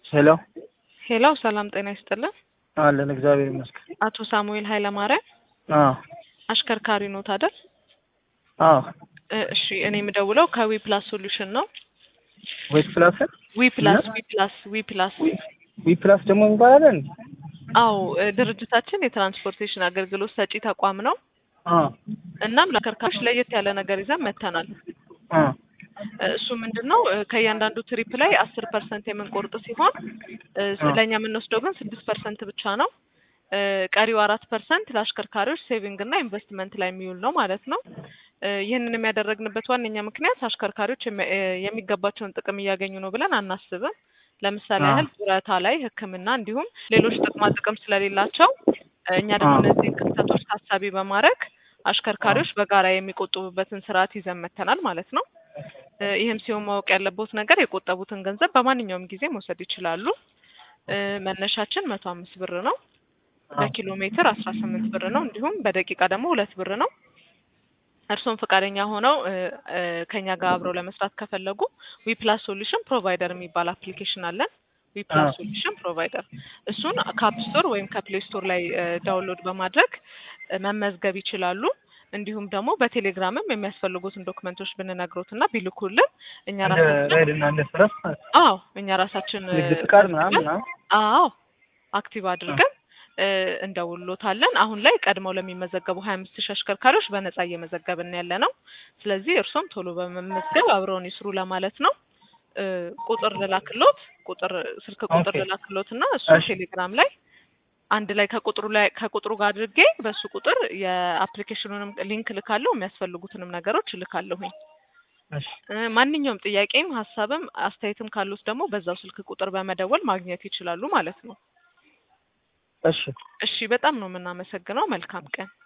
ሄሎ ሄሎ ሰላም ጤና ይስጥልን። አለን እግዚአብሔር ይመስገን። አቶ ሳሙኤል ኃይለማርያም አዎ አሽከርካሪ ኖት አይደል? አዎ እ እሺ እኔ የምደውለው ከዊ ፕላስ ሶሉሽን ነው። ዌት ፕላስ ዊ ፕላስ ዊ ፕላስ ዊ ፕላስ ዊ ፕላስ ደግሞ እንባላለን። አዎ እ ድርጅታችን የትራንስፖርቴሽን አገልግሎት ሰጪ ተቋም ነው። አዎ እናም ለአሽከርካሪዎች ለየት ያለ ነገር ይዘን መጥተናል። አዎ እ እሱ ምንድን ነው እ ከእያንዳንዱ ትሪፕ ላይ አስር ፐርሰንት የምንቆርጥ ሲሆን እ ስለኛ የምንወስደው ግን ስድስት ፐርሰንት ብቻ ነው። እ ቀሪው አራት ፐርሰንት ለአሽከርካሪዎች ሴቪንግ እና ኢንቨስትመንት ላይ የሚውል ነው ማለት ነው። እ ይህንንም ያደረግንበት ዋነኛ ምክንያት አሽከርካሪዎች የሚ- እ የሚገባቸውን ጥቅም እያገኙ ነው ብለን አናስብም። ለምሳሌ አዎ። ያህል ጡረታ ላይ ሕክምና እንዲሁም ሌሎች ጥቅማ ጥቅም ስለሌላቸው እ እኛ ደግሞ አዎ። እነዚህን ክፍተቶች ታሳቢ በማድረግ አሽከርካሪዎች በጋራ የሚቆጥቡበትን ስርዓት ይዘን መጥተናል ማለት ነው። እ ይህም ሲሆን ማወቅ ያለበት ነገር የቆጠቡትን ገንዘብ በማንኛውም ጊዜ መውሰድ ይችላሉ። እ መነሻችን መቶ አምስት ብር ነው። በኪሎ ሜትር አስራ ስምንት ብር ነው። እንዲሁም በደቂቃ ደግሞ ሁለት ብር ነው። እርስዎም ፈቃደኛ ሆነው እ እ ከኛ ጋር አብረው ለመስራት ከፈለጉ ዊ ፕላስ ሶሉሽን ፕሮቫይደር የሚባል አፕሊኬሽን አለን። ዊ ፕላስ አዎ። ሶሉሽን ፕሮቫይደር እሱን ከአፕ ስቶር ወይም ከፕሌይ ስቶር ላይ እ ዳውንሎድ በማድረግ እ መመዝገብ ይችላሉ። እንዲሁም ደግሞ በቴሌግራምም የሚያስፈልጉትን ዶክመንቶች ብንነግሮት እና ቢልኩልን እኛ እንደ ራሳችን ራይድ እና እንደ ፈረስ ማለት ነው። አዎ እኛ ራሳችን እ ንግድ ፍቃድ ምናምን መዝግበን ምናምን አዎ አክቲቭ አድርገን እ እንደውሎታለን። አሁን ላይ ቀድመው ለሚመዘገቡ ሀያ አምስት ሺህ አሽከርካሪዎች በነጻ እየመዘገብን ያለ ነው። ስለዚህ እርሶም ቶሎ በመመዝገብ አብረውን ይስሩ ለማለት ነው። እ ቁጥር ልላክሎት ቁጥር ስልክ ቁጥር ኦኬ። ልላክሎት እና እሱ እሺ። ቴሌግራም ላይ አንድ ላይ ከቁጥሩ ላይ ከቁጥሩ ጋር አድርጌ በሱ ቁጥር የአፕሊኬሽኑንም ሊንክ ልካለሁ የሚያስፈልጉትንም ነገሮች እልካለሁኝ። እሺ እ ማንኛውም ጥያቄም ሀሳብም አስተያየትም ካሉት ደግሞ በዛው ስልክ ቁጥር በመደወል ማግኘት ይችላሉ ማለት ነው። እሺ እሺ በጣም ነው የምናመሰግነው። መልካም ቀን።